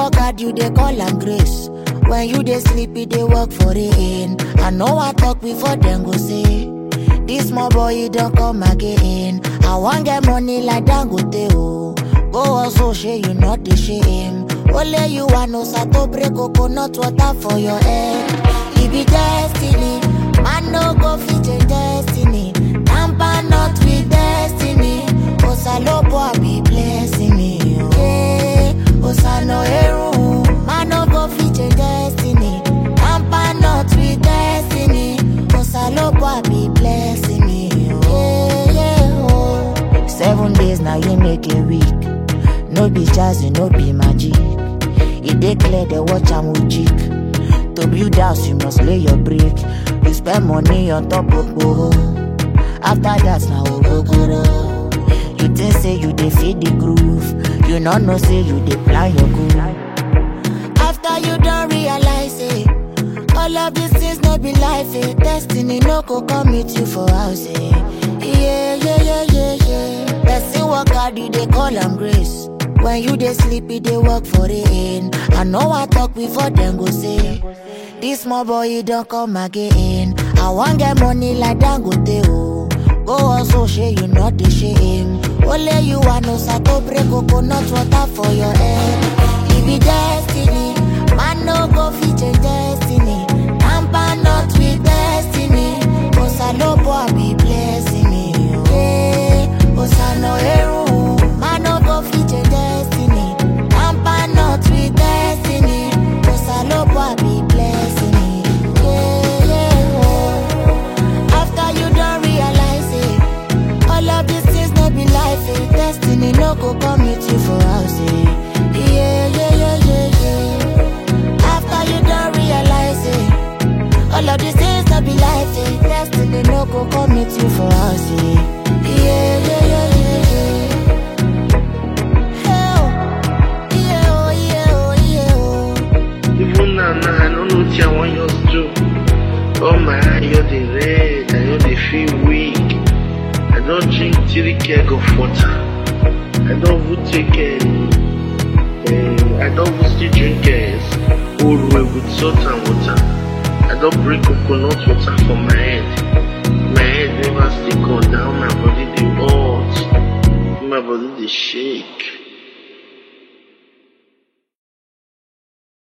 work hard, you dey call am grace. When you dey sleep, you dey work for rain. I know I talk before them go say, this small boy he don't come again. I want get money like Dangote oh. Go also share you not the shame. Only you want no sato break coconut water for your head. It be destiny, man no go fit change destiny. Tamper not with destiny. Osalopo I be blessing me. oh. Hey, Osano Eru, man no go fit change destiny. Tamper not with destiny. Osalopo I be blessing me. oh. Yeah, yeah, oh. Seven days now you make a week. No be jazzy, no be magic. It dey clear the watch am with jig. To build house, you must lay your brick. You spend money on top of boho. After that, now ogogoro. You think say you dey feed the groove. You not know say you dey plan your goal. After you don't realize it, all of these things no be life. Eh. Destiny no go come meet you for house. Eh. Yeah, yeah, yeah, yeah, yeah. Person work hard, you dey call am grace. When you dey sleep, you dey work for rain. I know I talk before them go say, this small boy he don't come again. I want get money like Dangote oh. Go also share you not the shame. Only you want no sato break coconut water for your head. It be destiny, man no go fit change destiny. Tamper not with destiny. Osalopo I be blessing me. oh. Hey, Osano Eru, man no go fit change destiny. Tamper not with destiny. Osalopo I be blessing me. Yeah, yeah, oh. After you don't realize it, all of these things no be life. Eh. Destiny no go come meet you for house. Eh. Yeah, yeah, yeah, yeah, yeah. After you don't realize it, all of these things no be life. Eh. Destiny no go come meet you for house. Eh. Yeah, yeah, yeah, yeah, yeah. Hey, oh. Yeah, oh, yeah, oh, yeah, oh. Even now, now I don't know what I want you to do. Oh my eye, you're the red, I know they feel weak. I don't drink three keg of water. I don't even take um, um, I don't even still drink uh, old way with salt and water. I don't bring coconut water for my head. My head never still go down, my body they hot. My body they shake.